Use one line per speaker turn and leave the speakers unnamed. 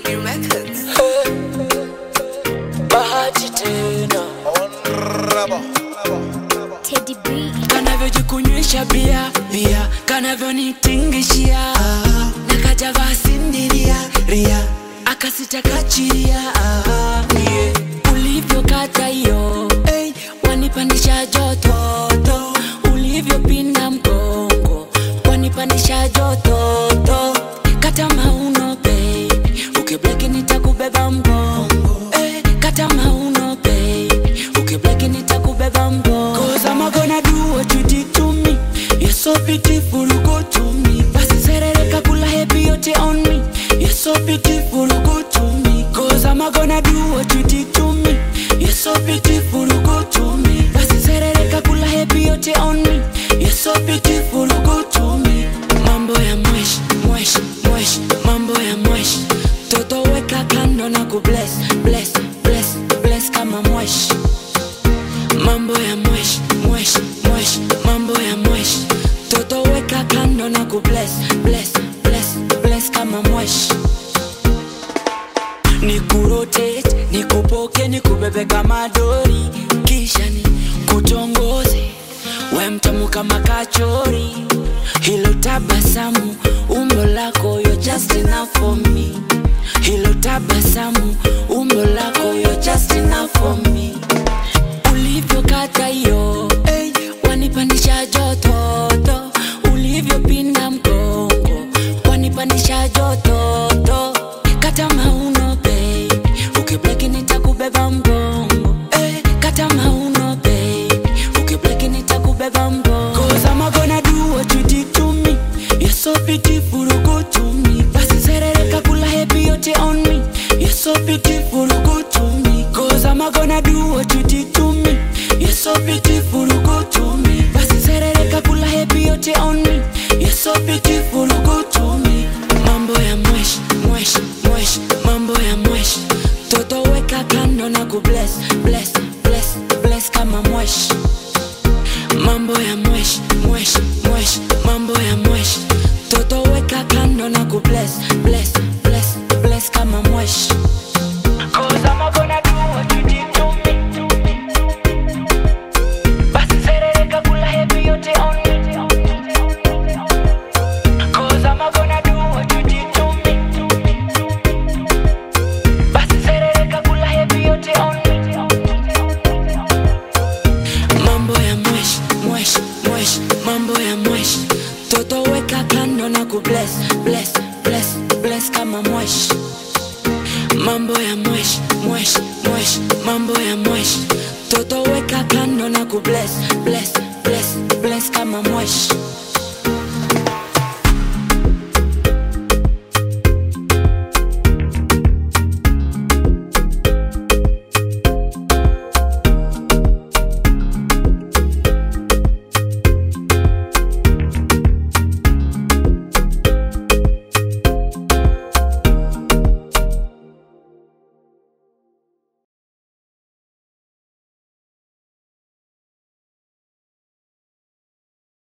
New methods.
bahati tena
Teddy B.
kanavyojikunywesha bia bia kanavyonitingishia na kajavaa sindiria ria akasitakachiria yeah. ulivyokata hiyo hey, wanipandisha jototo ulivyopinda mgongo wanipandisha jototo kata mauno baby ukibleki nitakubeba mgongo hey, kata mauno baby ukibleki nitakubeba mgongo Cause I'm gonna do what you did to me You're so beautiful, go to me Basi serereka kula happy yote on me You're so beautiful, go to me Cause I'm gonna do what you did to me You're so beautiful, go to me Basi serereka kula happy yote on me You're so beautiful, go to me Mambo ya mwesh, mwesh, mwesh Mambo ya mwesh Toto weka kando na kubless, bless, bless, bless kama mwesh mambo ya mwesh mwesh mwesh mambo ya mwesh toto weka kando na kubless bless bless bless kama mwesh nikurotate nikupoke nikubebe kama dori kisha ni kutongoze we mtamu kama kachori hilo tabasamu umbo lako yo just enough for me hilo tabasamu umbo lako yo just enough for me ulivyokata hiyo hey, wanipandisha jototo ulivyopinda mgongo wanipandisha jototo kata mauno baby ukibleki nitakubeba mgongo hey, kata mauno baby ukibleki nitakubeba mgongo Cause I'm gonna do what you did to me You're so beautiful, go to me Basi serereka kula happy yote on me You're so beautiful, go to me Cause I'm gonna do what you did to me You're so beautiful, go to me Basi serereka kula happy yote on me You're so beautiful, go to me Mambo ya mwesh, mwesh, mwesh Mambo ya mwesh Toto weka kando na kubless, bless, bless, bless kama mwesh mambo ya mwesh mwesh mwesh mambo ya mwesh toto weka kando na kubless bless bless bless kama mwesh Cause I'm gonna do what you did to me. Basi serereka kula happy yote on me. Cause I'm gonna do what you did to me. Basi serereka kula happy yote on me. mambo ya mwesh mwesh mwesh mambo ya mwesh toto weka kando na kubless bless bless bless kama mwesh mambo ya mwesh mwesh mwesh mambo ya mwesh toto weka kando na kubless bless bless bless kama mwesh